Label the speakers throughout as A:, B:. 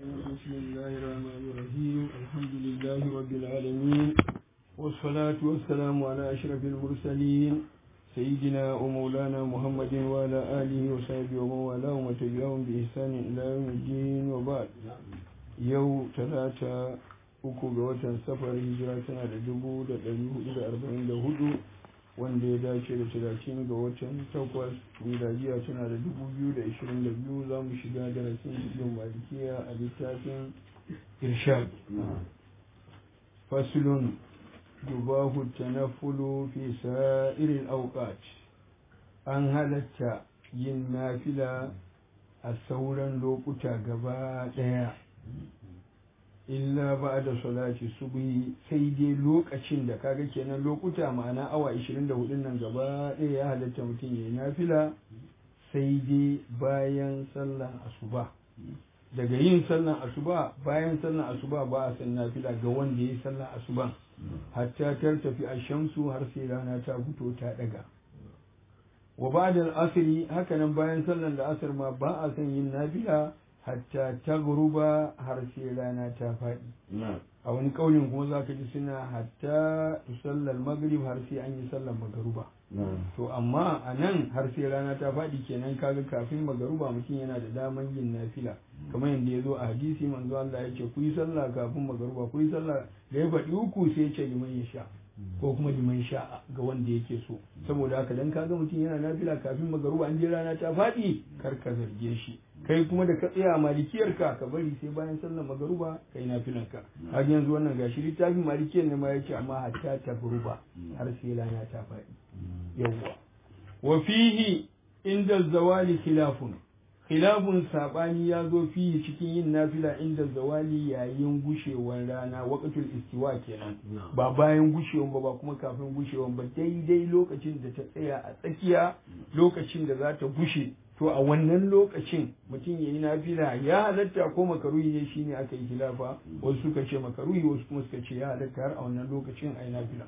A: بسم الله الرحمن الرحيم الحمد لله رب العالمين والصلاة والسلام على أشرف المرسلين سيدنا ومولانا محمد وعلى آله وصحبه ومن والاه ومن تبعهم بإحسان إلى يوم الدين وبعد يوم ثلاثة uku ga watan safar hijira tana da dubu da ɗari hudu da arba'in da hudu wanda ya dace da talatin ga watan takwas miladiya tana da dubu biyu da ashirin da biyu za mu shiga darasin cikin malikiya a littafin irshad fasulun dubahu tanafulu fi sa'irin auqat an halatta yin nafila a sauran lokuta gaba ɗaya illa ba da salati subhi sai dai lokacin da kaga kenan lokuta ma'ana awa 24 nan gaba ɗaya ya halatta mutum ya yi nafila sai dai bayan sallan asuba daga yin sallan asuba bayan sallan asuba ba a san nafila ga wanda ya yi sallan asuban hatta tar tafi a shamsu har sai rana ta fito ta daga wa ba da asiri hakanan bayan sallan da asar ma ba a san yin nafila hatta ta guruba har sai rana ta faɗi a wani ƙaunin kuma za ka ji suna hatta sallar magrib har sai an yi sallar magaruba to amma a nan har sai rana ta faɗi kenan kaga kafin magaruba mutum yana da daman yin nafila kamar yadda ya zo a hadisi manzo Allah ya ce ku yi sallah kafin magaruba ku yi sallah da ya faɗi uku sai ya ce liman ya sha ko kuma liman sha ga wanda yake so saboda haka dan kaga mutum yana nafila kafin magaruba an je rana ta faɗi kar ka zarge shi kai kuma da ka tsaya malikiyar ka ka bari sai bayan sallar magaruba kai nafilan ka har yanzu wannan gashi littafin malikiyar ne ma yace amma hatta ta guruba har sai rana ta faɗi yawwa wa fihi inda zawali khilafun khilafun sabani ya zo fihi cikin yin nafila inda zawali yayin gushewar rana waqtul istiwa kenan ba bayan gushewan ba ba kuma kafin gushewan ba daidai lokacin da ta tsaya a tsakiya lokacin da za ta gushe to a wannan lokacin mutum ya yi nafila ya halatta ko makaruhi ne shine aka yi khilafa wasu suka ce makaruhi wasu kuma suka ce ya halatta har a wannan lokacin a yi nafila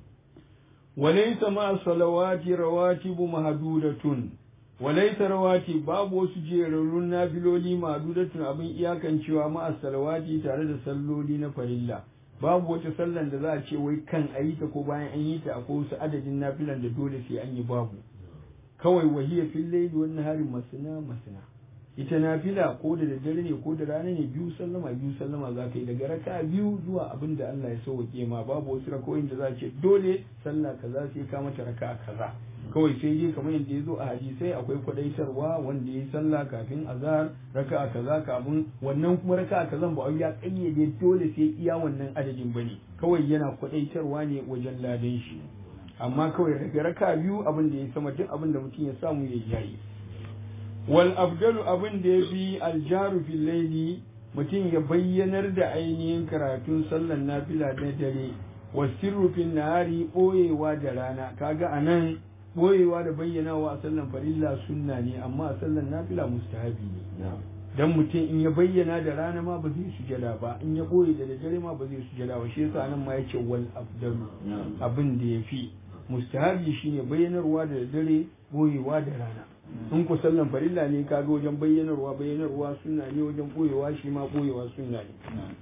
A: walaysa ma salawati rawatibu mahdudatun walaysa rawati babu wasu jerarrun nafiloli mahdudatun abin iyakancewa ma salawati tare da salloli na farilla babu wata sallan da za a ce wai kan a yi ta ko bayan an yi ta akwai wasu adadin nafilan da dole sai an yi babu kawai wahiyar fil laili wan nahari masana masana ita nafila ko da daddare ne ko da rana ne biyu sallama biyu sallama za ka yi daga raka biyu zuwa abin da Allah ya sauke ma babu wasu rakoyin da za a ce dole sallah kaza sai ka mata raka kaza kawai sai dai kamar yadda ya zo a hadisai akwai kwadaitarwa wanda ya sallah kafin azhar raka kaza kafin wannan kuma raka kazan ba ya kayyade dole sai iya wannan adadin bane kawai yana kwadaitarwa ne wajen ladan shi amma kawai daga raka biyu abin da ya sama duk abin da mutum ya samu ya yayi wal afdalu abin da ya fi aljaru fil laili mutum ya bayyanar da ainihin karatun sallan nafila na dare wa sirru fil nahari boyewa da rana kaga anan boyewa da bayyanawa a sallan farilla sunna ne amma a sallan nafila mustahabi ne dan mutum in ya bayyana da rana ma ba zai sujada ba in ya boye da dare ma ba zai sujada ba shi yasa nan ma yace wal afdalu abin da yafi mustahabi shine bayyanarwa da dare boyewa da rana in ku sallan farilla ne kaga wajen bayyanarwa bayyanarwa sunna ne wajen boyewa shi ma boyewa sunna ne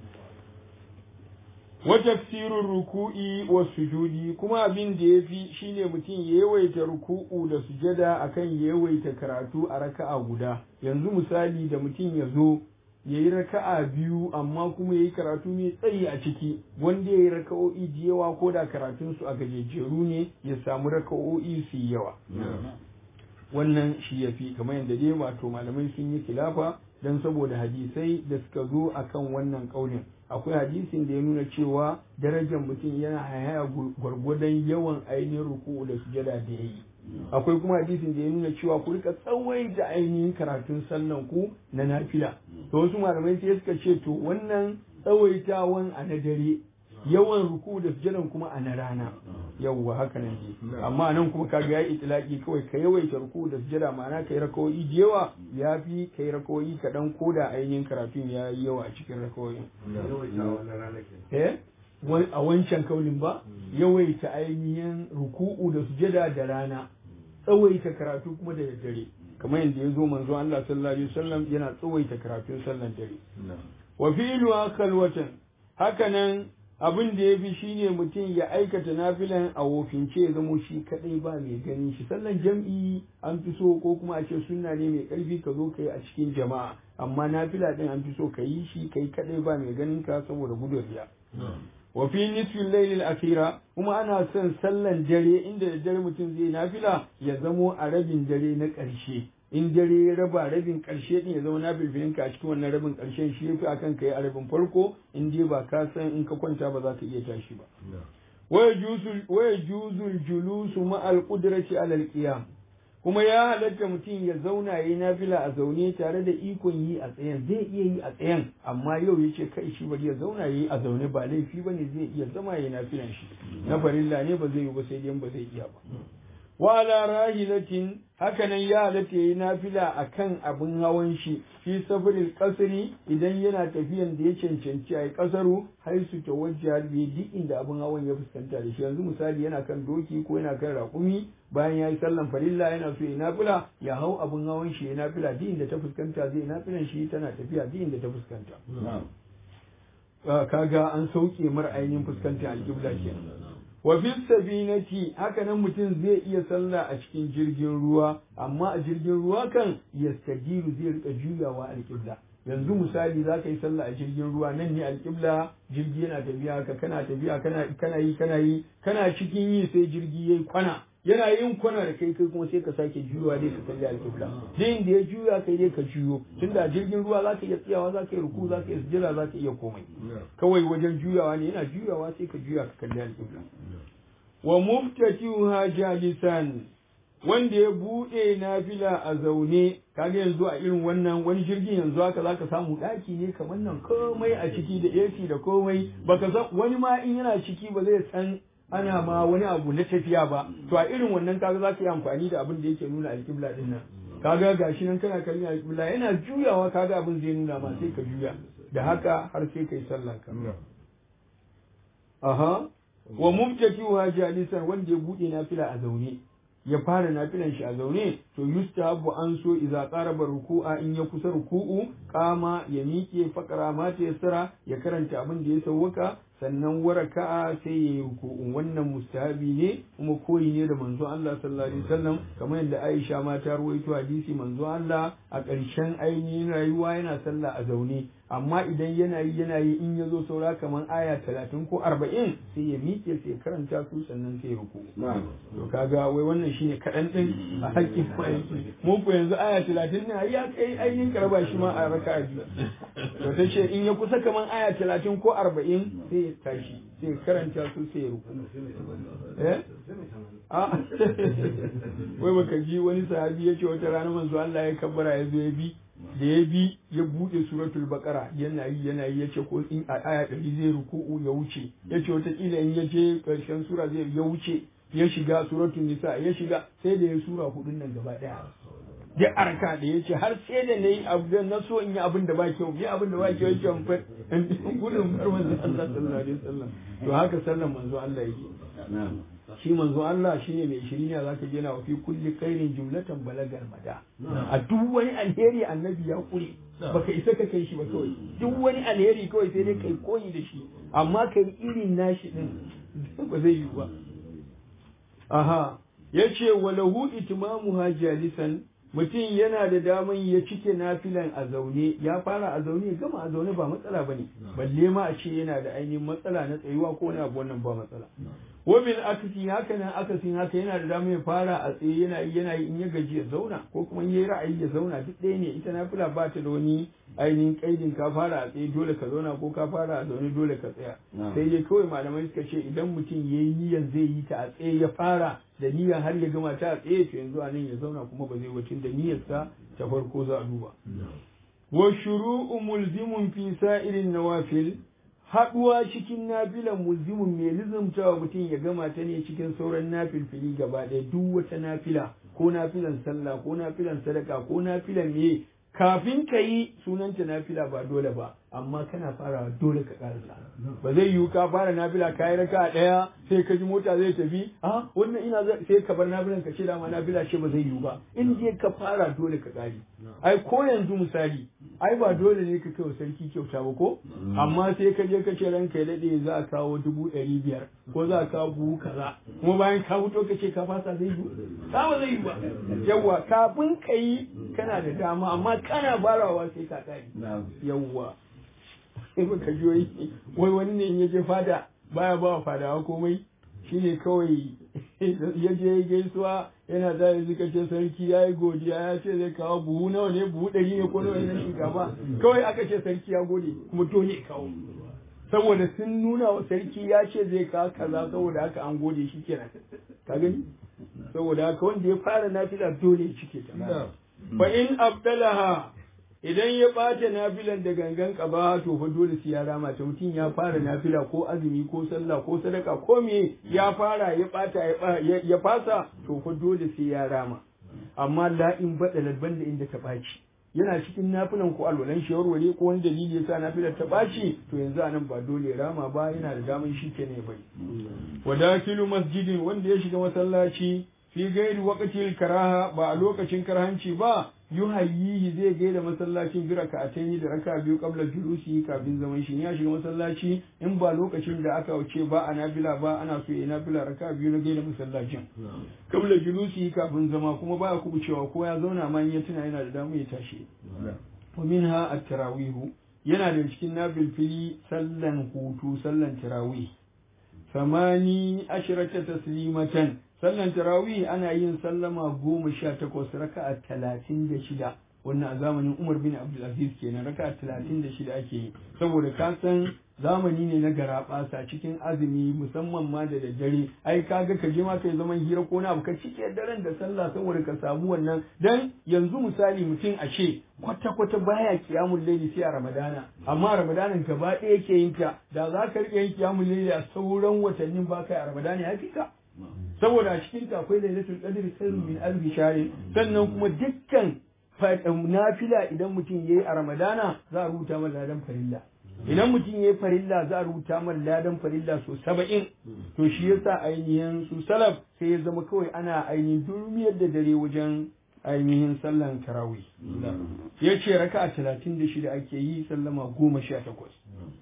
A: wa tafsirur ruku'i wa sujudi kuma abin da yafi shine mutum ya yawaita ruku'u da sujada akan ya yawaita karatu a raka'a guda yanzu misali da mutum ya zo ya yi raka'a biyu amma kuma ya yi karatu mai tsayi a ciki wanda ya yi raka'o'i da yawa ko da karatunsu a gajejjeru ne ya samu raka'o'i su yawa wannan shi ya fi kamar yadda dai wato malamai sun yi kilafa don saboda hadisai da suka zo akan wannan ƙaunin akwai hadisin da ya nuna cewa darajar mutum yana haya gwargwadon yawan ainihin ruku'u da sujada da ya yi akwai kuma hadisin da ya nuna cewa ku rika tsawaita ainihin karatun sallan ku na nafila to wasu malamai sai suka ce to wannan tsawaitawan a na dare yawan ruku da sujadan kuma a na rana yawwa haka nan ne amma nan kuma kaga ya itilaki kawai ka yawaita ruku da sujada ma'ana ka yi rakawoyi da yawa ya fi ka yi rakawoyi kaɗan ko da ainihin karatun ya yi yawa a cikin rakawoyin eh a wancan kaunin ba yawaita ainihin ruku'u da sujada da rana tsawaita karatu kuma da daddare kamar yadda ya zo manzo Allah sallallahu alaihi wasallam yana tsawaita karatun sallan dare wa fi'lu khalwatan hakanan abin da ya fi shine mutum ya aikata nafilan a wofince ya zamo shi kadai ba mai ganin shi sallan jam'i an fi so ko kuma a ce sunna ne mai karfi ka zo ka yi a cikin jama'a amma nafila din an fi so ka yi shi kai kadai ba mai ganin ka saboda gudun riya wa fi nisfin lailil akhira kuma ana son sallan dare inda da dare mutum zai nafila ya zamo a rabin dare na ƙarshe in dare ya raba rabin ƙarshe din ya zama na bilbilin ka a cikin wannan rabin ƙarshen shi yafi akan kai a rabin farko in dai ba ka san in ka kwanta ba za ka iya tashi ba waya juzul julusu ma'al qudrati alal qiyam kuma ya halatta mutum ya zauna yayi nafila a zaune tare da ikon yi a tsayen zai iya yi a tsayen amma yau yace kai shi bari ya zauna yayi a zaune ba laifi bane zai iya zama yayi nafilan shi na farilla ne ba zai yi ba sai dai ba zai iya ba wa ala rahilatin hakanan ya halatta yayi nafila akan abin hawan shi fi sabril qasri idan yana tafiyan da ya cancanci ai kasaru har su tawajja bi duk inda abin hawan ya fuskanta da shi yanzu misali yana kan doki ko yana kan raƙumi bayan yayi sallan farilla yana so ya nafila ya hau abin hawan shi ya nafila duk inda ta fuskanta zai nafilan shi tana tafiya duk inda ta fuskanta kaga an sauke mar ainihin fuskantar alƙibla kenan wa fi sabinati haka nan mutum zai iya sallah a cikin jirgin ruwa amma a jirgin ruwa kan yastajiru zai rika juyawa alƙibla yanzu misali za ka yi sallah a jirgin ruwa nan ne alƙibla jirgi yana tafiya haka kana tafiya kana kana yi kana yi kana cikin yi sai jirgi yayi kwana yana yin kwana da kai kai kuma sai ka sake juyawa dai ka kalli alƙibla din da ya juya kai dai ka juyo tunda jirgin ruwa za ka iya tsayawa za ka yi ruku za ka iya sujjada za ka iya komai kawai wajen juyawa ne yana juyawa sai ka juya ka kalli alƙibla wa muftatiha jalisan wanda ya bude nafila a zaune kaga yanzu a irin wannan wani jirgin yanzu haka zaka samu daki ne kamar nan komai a ciki da AC da komai baka san wani ma in yana ciki ba zai san ana ma wani abu na tafiya ba to a irin wannan kaga zaka yi amfani da abin da yake nuna alƙibla din nan kaga gashi nan kana kallon alƙibla yana juyawa kaga abin zai nuna ma sai ka juya da haka har sai kai sallah ka aha wa mubtakiwa jalisan wanda ya bude nafila a zaune ya fara nafilan shi a zaune to yustahabu an so idza qaraba ruku'a in ya kusa ruku'u kama ya miƙe fakara ma ta yassara ya karanta abin da ya sauwaka sannan waraka'a sai ya yi ruku'un wannan mustahabi ne kuma koyi ne da manzo Allah sallallahu alaihi wasallam kamar yadda Aisha ma ta ruwaito hadisi manzo Allah a ƙarshen ainihin rayuwa yana sallah a zaune amma idan yana yi yana yi in ya zo saura kamar aya talatin ko arba'in sai ya miƙe sai ya karanta su sannan sai ya ruku to kaga wai wannan shine kaɗan ɗin a haƙƙin ma'aiki mun ku yanzu aya talatin ne ya kai ainihin karba shi ma a raka biyu to ta ce in ya kusa kamar aya talatin ko arba'in sai ya tashi sai ya karanta su sai ya ruku eh a wai baka ji wani sahabi ya ce wata rana manzo Allah ya kabbara ya zo ya bi da ya bi ya bude suratul baqara yana yi yana yi yace ko in a aya ɗari zai ruku'u ya wuce yace wata kila in ya je karshen sura zai ya wuce ya shiga suratul nisa ya shiga sai da ya sura hudun nan gaba daya da arka da yace har sai da nayi abu da na so in yi abin da ba kyau yi abin da ba kyau yake in far gudun far manzo Allah sallallahu alaihi wasallam to haka sallan manzo Allah yake shi manzo Allah shi ne mai shirina za ka gina wa fi kulli khairin jumlatan balagal mada a duk wani alheri annabi ya kure baka isa ka kai shi ba kawai duk wani alheri kawai sai dai kai koyi da shi amma kai irin nashi din ba zai yi ba aha yace walahu itmamuha jalisan mutum yana da daman ya cike nafilan a zaune ya fara a zaune gama a zaune ba matsala bane balle ma a ce yana da ainihin matsala na tsayuwa ko na abu wannan ba matsala wabil akasi haka nan akasin haka yana da damar ya fara a tsaye yana yi yana yi in ya gaji ya zauna ko kuma in yayi ra'ayi ya zauna duk ɗaya ne ita nafila ba ta da wani ainihin kaidin ka fara a tsaye dole ka zauna ko ka fara a zaune dole ka tsaya sai dai kawai malamai suka ce idan mutum ya yi niyyar zai yi ta a tsaye ya fara da niyyar har ya gama ta a tsaye to yanzu a nan ya zauna kuma ba zai wacin da niyyarsa ta farko za a duba wa shuru'u mulzimun fi sa'irin nawafil haɗuwa cikin nafilan mulzimin mai lizumtawa mutum ya gama ta ne cikin sauran nafilfili gaba ɗaya duk wata nafila ko nafilan sallah ko nafilan sadaka ko nafilan me kafin ka yi sunanta nafila ba dole ba amma kana farawa dole ka karasa ba zai yiwu ka fara nafila ka yi raka ɗaya sai ka ji mota zai tafi a wannan ina sai ka bar nafilan ka ce dama nafila ce ba zai yiwu ba in je ka fara dole ka kare ai ko yanzu misali ai ba dole ne ka kai sarki kyauta ba ko amma sai ka je ka ce ranka ya daɗe za a kawo dubu ɗari biyar ko za a kawo buhu kaza kuma bayan ka fito ka ce ka fasa zai yiwu ka ba zai yiwu ba yawwa kafin ka yi kana da dama amma kana barawa sai ka kare yawwa sai baka joyi wai wani ne ya je fada baya ba wa fadawa komai shine kawai ya je gaisuwa yana da yanzu ka ce sarki ya yi godiya ya ce zai kawo buhu nawa ne buhu ɗari ne ko nawa ne na shinkafa kawai aka ce sarki ya gode kuma dole ya kawo saboda sun nuna wa sarki ya ce zai kawo kaza saboda haka an gode shi kenan ka gani saboda haka wanda ya fara nafila dole ya cike ta fa in abdalaha idan ya ɓata nafilan da gangan ƙaba to fa dole sai ya rama ta mutum ya fara nafila ko azumi ko sallah ko sadaka ko me ya fara ya ɓata ya fasa to fa dole sai ya rama amma la in bada lalban da inda ta ɓaci yana cikin nafilan ko alwalan shi warware ko wani dalili ya sa nafilar ta ɓaci to yanzu anan ba dole rama ba yana da daman shi ke ne bai wadakilu masjidin wanda ya shiga masallaci fi gairi waqtil karaha ba a lokacin karhanci ba yuhayyihi zai gaida masallacin bi raka'ataini da raka biyu qabla julusi kafin zaman shi ya shiga masallaci in ba lokacin da aka wuce ba a nafila ba ana so ya nafila raka biyu na gaida masallacin qabla julusi kafin zama kuma ba ku cewa ko ya zauna ma ya tuna yana da damu ya tashi wa minha at-tarawih yana da cikin nafilfili sallan hutu sallan tarawih samani ashrata taslimatan sallan tarawih ana yin sallama goma sha takwas raka'a talatin da shida wannan a zamanin umar bin abdulaziz kenan raka'a talatin da shida ake yi saboda ka san zamani ne na garaɓasa cikin azumi musamman ma da daddare ai kaga ka je ma kai zaman hira ko na abu ka cike daren da sallah saboda ka samu wannan dan yanzu misali mutum a ce kwata kwata baya kiyamul laili sai a ramadana amma ramadanan gaba ɗaya yake yin ta da za ka rike yin kiyamul laili a sauran watannin ba kai a ramadana ya fi ka saboda a cikin ta akwai lailatul qadr khairun min alf shahr sannan kuma dukkan nafila idan mutum yayi a ramadana za a rubuta masa ladan farilla idan mutum yayi farilla za a rubuta masa ladan farilla so saba'in to shi yasa ainihin su salaf sai ya zama kawai ana ainihin durmiyar da dare wajen ainihin sallan tarawih ya ce raka'a talatin da shida ake yi sallama goma sha takwas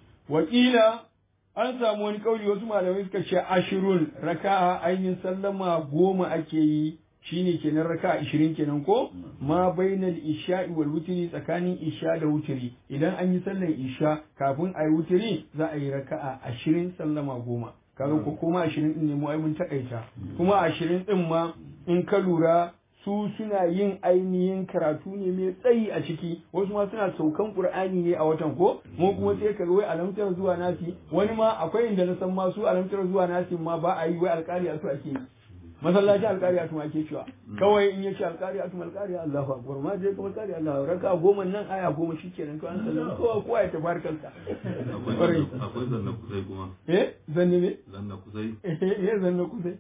A: wakila an samu wani kauli wasu malamai suka ce ashirun raka'a ainihin sallama goma ake yi shine kenan raka'a ishirin kenan ko ma bainal isha'i wal wutri tsakanin isha da wutri idan an yi sallan isha kafin a yi wutri za a yi raka'a ashirin sallama goma kaga ko kuma ashirin din ne mu ai mun takaita kuma ashirin din ma in ka lura su suna yin ainihin karatu ne mai tsayi a ciki wasu ma suna saukan qur'ani ne a watan ko mu kuma sai ka wai alamtar zuwa nasi wani ma akwai inda na san ma su alamtar zuwa nasi ma ba a yi wai alƙari su ake yi masallaci alƙari atu ake cewa kawai in yace alƙari atu alƙari Allahu akbar ma je kuma alƙari Allah raka goma nan aya goma shikenan to an sallama kowa kowa ya tafi kansa
B: akwai zanna kusai kuma
A: eh zanne ne
B: zanna kusai
A: eh zanne kusai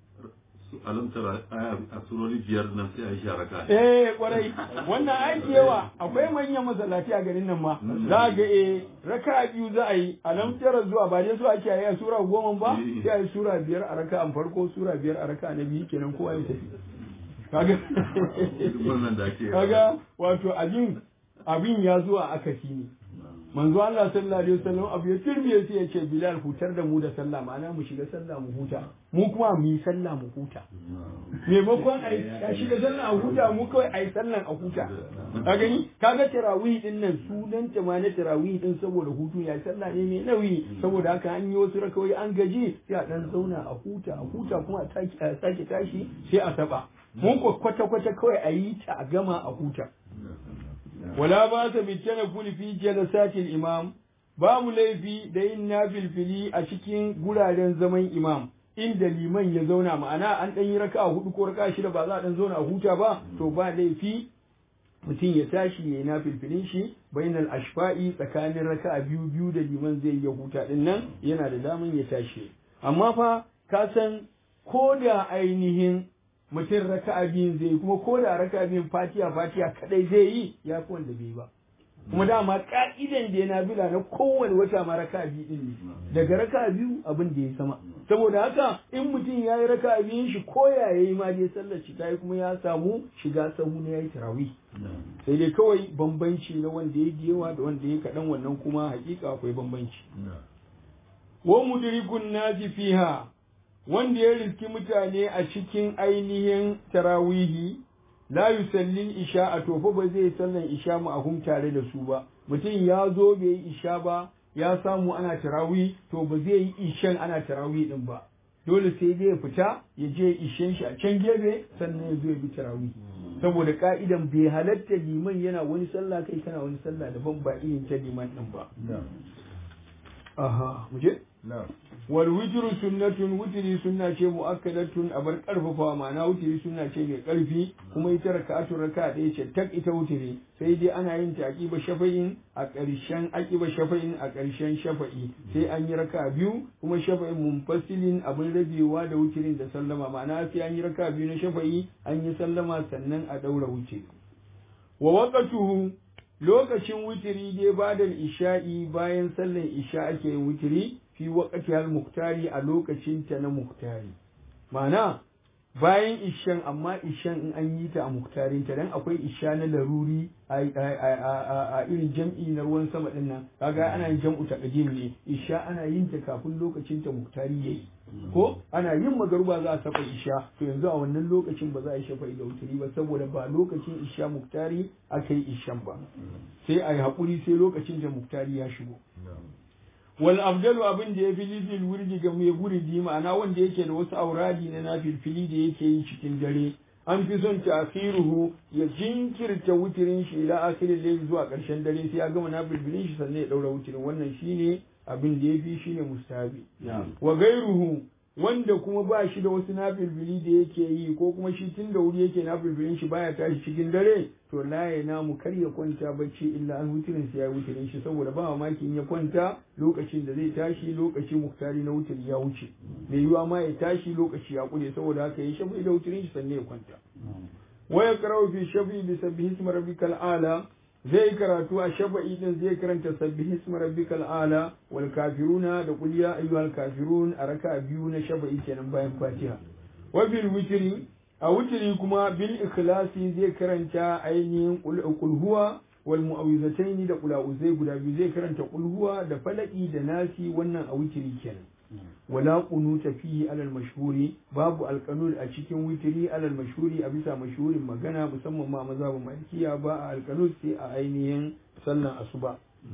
B: alamtar aya a surori biyar nan sai a yi sharaka
A: eh kwarai wannan aiki yawa akwai manyan masallaci a garin nan ma za ga eh raka biyu za a yi alamtar zuwa ba dai su ake yi a sura goma ba sai a yi sura biyar a raka an farko sura biyar a raka na biyu kenan kowa ya tafi kaga
B: wannan da ake
A: kaga wato abin abin ya zuwa akasi ne manzo Allah sallallahu alaihi wasallam abu ya turbiye sai ya ce Bilal hutar da mu da sallah ma'ana mu shiga sallah mu huta mu kuma mu yi sallah mu huta maimakon a shiga sallah a huta mu kawai a yi sallah a huta ka gani kaga tarawih din nan sunan ta ma na tarawih din saboda hutu ya sallah ne mai nauyi saboda haka an yi wasu rakawai an gaji sai a dan zauna a huta a huta kuma a sake tashi sai a saba mun kwata kwata kawai a yi ta a gama a huta wala ba ta bitana kuli fi jalasatil imam babu laifi da yin nafilfili a cikin guraren zaman imam inda liman ya zauna ma'ana an ɗan yi raka hudu ko raka shida ba za a ɗan zauna a huta ba to ba laifi mutum ya tashi ya yi nafilfilin shi bainal ashfa'i tsakanin raka biyu biyu da liman zai yi huta din nan yana da daman ya tashi amma fa ka san ko da ainihin mutum raka'a biyun zai yi kuma ko da raka'a biyun fatiha fatiha kadai zai yi ya fi wanda bai ba kuma dama ka'idan da ya nafila na kowane wata ma raka'a biyu din ne daga raka'a biyu abin da ya sama saboda haka in mutum ya yi raka'a biyun shi ko ya yi ma dai sallar shi ta yi kuma ya samu shiga sahu na ya yi tarawih sai dai kawai bambanci na wanda ya yawa da wanda ya kaɗan wannan kuma hakika akwai bambanci wa mudrikun naji fiha wanda ya riski mutane a cikin ainihin tarawihi la yusallin isha a tofa ba zai sallan isha mu ahum tare da su ba mutum ya zo bai yi isha ba ya samu ana tarawih to ba zai yi ishan ana tarawih din ba dole sai dai ya fita ya je ishen shi a can gefe sannan ya zo ya bi tarawih saboda ka'idan bai halatta liman yana wani sallah kai kana wani sallah daban ba irin ta liman din ba aha mu je wal witru sunnatun witri sunna ce muakkadatun abar karfafa ma'ana witri sunna ce mai karfi kuma ita raka'atu raka'a ɗaya ce tak ita witri sai dai ana yin ta aqiba shafa'in a ƙarshen aqiba shafa'in a ƙarshen shafa'i sai an yi raka'a biyu kuma shafa'in munfasilin abin rabewa da witrin da sallama ma'ana sai an yi raka'a biyu na shafa'i an yi sallama sannan a daura wuce wa waqatuhu lokacin witiri dai ba da isha'i bayan sallan isha ake yin witiri fi waƙati al muktari a lokacin ta na muktari ma'ana bayan ishan amma ishan in an yi ta a muktarin ta dan akwai isha na laruri a irin jam'i na ruwan sama din nan kaga ana yin jam'u taqdim ne isha ana yin ta kafin lokacin ta muktari yayi ko ana yin magaruba za a saka isha to yanzu a wannan lokacin ba za a yi shafa'i da wuturi ba saboda ba lokacin isha muktari aka yi ishan ba sai a yi haƙuri sai lokacin da muktari ya shigo wal afdalu abin da ya fi lizil wurdi ga mai wurdi ma'ana wanda yake da wasu auradi na nafilfili da yake yi cikin dare an fi son ta'khiruhu ya jinkirta wutirin shi ila akhirin layl zuwa ƙarshen dare sai ya gama nafilfilin shi sannan ya daura wutirin wannan shine abin da ya fi shine mustahabi wa gairuhu wanda kuma ba shi da wasu nafilfili da yake yi ko kuma shi tun da wuri yake nafilfilin shi baya tashi cikin dare to la ya namu kar ya kwanta bacci illa an wutirin sai ya wutirin shi saboda ba mamaki in ya kwanta lokacin da zai tashi lokaci muktari na wutiri ya wuce mai yiwa ma ya tashi lokaci ya kure saboda haka ya shafi da wutirin shi sannan ya kwanta wa ya karau fi shafi bi sabbihi ismi rabbikal ala zai karatu a shafa'i din zai karanta sabbihi ismi rabbikal ala wal kafiruna da qul ya ayyuhal kafirun a raka biyu na shafa'i kenan bayan fatiha wa bil witri a witri kuma bil ikhlasi zai karanta ainihin qul huwa wal mu'awwizataini da qul a'udhu guda biyu zai karanta qul huwa da falaki da nasi wannan a witri kenan wala qunuta fihi alal mashhuri babu alqanun a cikin witri alal mashhuri a bisa mashhurin magana musamman ma mazhabin malikiya ba a alqanun sai a ainihin sallan asuba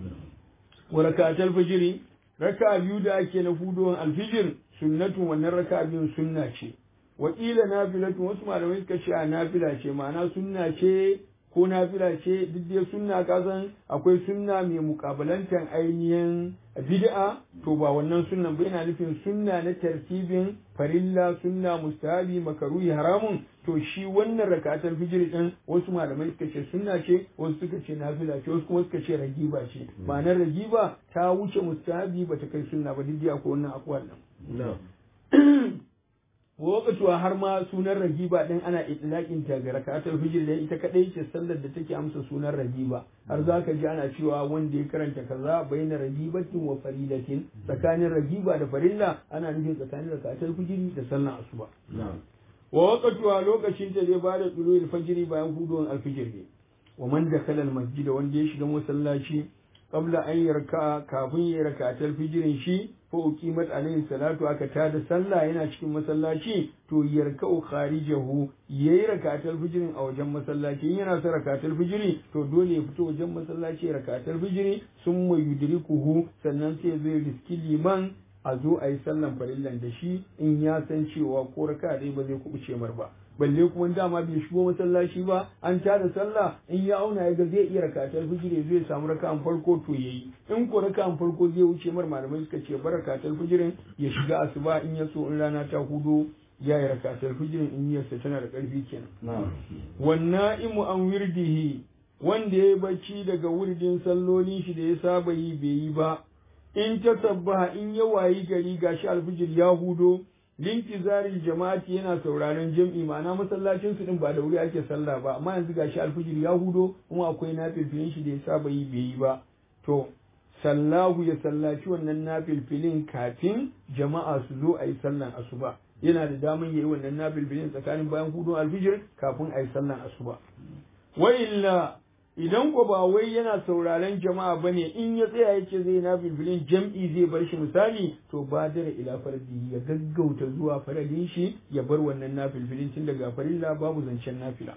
A: wa rakatul fajr raka biyu da ake na fuduwan alfijir sunnatu wannan raka biyun sunna ce wa qila nafilatu wasu malamai suka ce a nafila ce ma'ana sunna ce ko nafila ce duk dai sunna kasan akwai sunna mai mukabalantar ainihin bid'a to ba wannan sunnan ba yana nufin sunna na tartibin farilla sunna mustahabi makaruhi haramun to shi wannan rakatar fijir din wasu malamai suka ce sunna ce wasu suka ce nafila ce wasu kuma suka ce ragiba ce ma'anar ragiba ta wuce mustahabi ba ta kai sunna ba duk akwai wannan akwai nan wakatuwa har ma sunan ragiba din ana itlaqin ta ga rakatul fijr da ita kadai ce sallar da take amsa sunan ragiba har zaka ji ana cewa wanda ya karanta kaza baina ragibatin wa faridatin tsakanin ragiba da farilla ana nufin tsakanin rakatul fijr da sallar asuba wa wakatuwa lokacin ta zai bada tsulul fajr bayan huduwan alfijir ne wa man dakala almasjid wanda ya shiga masallaci qabla an yarka kafin ya rakatul fijrin shi ko uqimat alayhi salatu aka tada sallah yana cikin masallaci to yarka'u kharijahu yayi rakatul fijrin a wajen masallaci yana sa rakatul fijri to dole ya fito wajen masallaci rakatul fijri summa yudrikuhu sannan sai zai riski liman a zo a yi sallan farillan da shi in ya san cewa ko raka dai ba zai kubuce mar ba balle kuma dama bai shigo masallaci ba an tada sallah in ya auna ya ga zai iya rakatar fijiri zai samu raka'an farko to yayi in ko raka'an farko zai wuce mar malamai suka ce bar rakatar fijirin ya shiga asuba in ya so in rana ta hudo ya yi rakatar fijirin in yasa tana da karfi kenan wannan imu an wirdihi wanda ya bacci daga wuridin sallolin shi da ya saba yi bai yi ba in ta sabbaha in ya wayi gari gashi alfijir ya hudo linkizari jama'ati yana sauraron jam'i ma'ana masallacin su din ba da wuri ake sallah ba amma yanzu gashi alfijir ya hudo kuma akwai nafilfilin shi da ya saba yi bai yi ba to sallahu ya sallaci wannan nafilfilin kafin jama'a su zo a yi sallan asuba yana da daman yayi wannan nafilfilin tsakanin bayan hudun alfijir kafin a yi sallan asuba wa illa idan ko ba wai yana sauraron jama'a bane in ya tsaya yake zai na bilbilin jam'i zai bar shi misali to ba dare ila fardi ya gaggauta zuwa faradin shi ya bar wannan nafilfilin tun daga farilla babu zancen nafila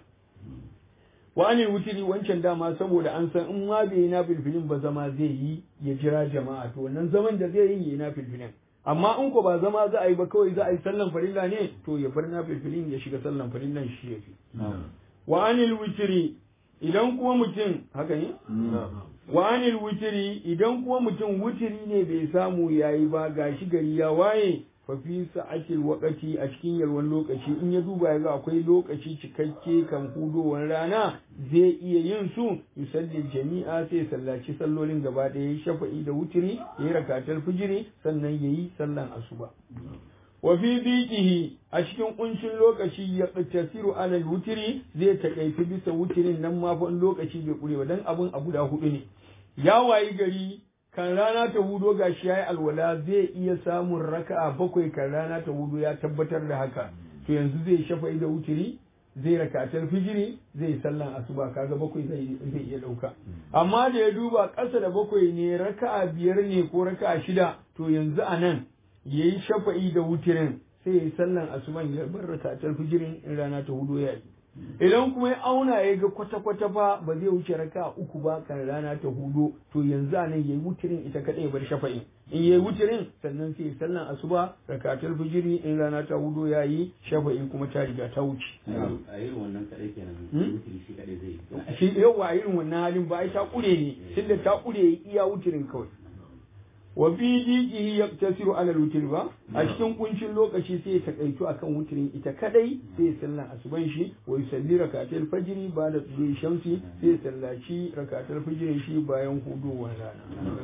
A: wa anil wutiri wancan dama saboda an san in ma bai yi nafilfilin ba zama zai yi ya jira jama'a to wannan zaman da zai yi ya nafilfilin amma in ko ba zama za a yi ba kawai za a yi sallan farilla ne to ya bar nafilfilin ya shiga sallan farillan shi yafi wa anil wutiri idan kuma mutum haka ne wa anil wutiri idan kuma mutum wutiri ne bai samu yayi ba gashi gari ya waye fa fi sa'atil waqati a cikin yalwan lokaci in ya duba ya ga akwai lokaci cikakke kan hudowar rana zai iya yin su yusalli jami'a sai sallaci sallolin gaba ɗaya shafa'i da wutiri yayi rakatar fijiri sannan yayi sallan asuba wa fi biqihi a cikin kuncin lokaci ya tasiru alal wutiri zai takaifi bisa wutirin nan ma fa lokaci bai kure ba dan abun a guda hudu ne ya wayi gari kan rana ta hudo gashi yayi alwala zai iya samun raka'a bakwai kan rana ta hudo ya tabbatar da haka to yanzu zai shafa'i da wutiri zai rakatar fijiri zai sallan asuba kaga bakwai zai zai iya dauka amma da ya duba ƙasa da bakwai ne raka'a biyar ne ko raka'a shida to yanzu a nan ya yi shafa'i da wutirin sai ya yi sallan asuban ya bar rakatar fijirin in rana ta hudu ya yi idan kuma ya auna ya ga kwata-kwata fa ba zai wuce raka uku ba kan rana ta hudu to yanzu a nan ya yi wutirin ita kaɗai ya bar shafa'in in ya yi wutirin sannan sai ya sallan asuba rakatar fijiri in rana ta hudu ya yi shafa'i kuma ta riga ta wuce.
C: a irin wannan kaɗai kenan wutiri shi kaɗai zai yi
A: shi yawa a irin wannan halin ba ai ta kure ne tunda ta kure ya iya wutirin kawai wa fi diqihi yaqtasiru ala al ba a cikin kuncin lokaci sai ya takaitu akan wutirin ita kadai sai ya sallan asuban shi wa yusalli rakatul fajri ba da tsuyi shamsi sai ya sallaci rakatul fajrin shi bayan hudowar rana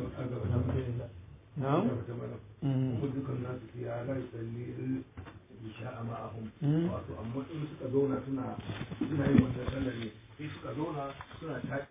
A: na'am
D: dukkan nasu ya la yusalli isha ma'ahum wato amma in suka zauna suna suna yin wannan sallar ne sai suka zauna suna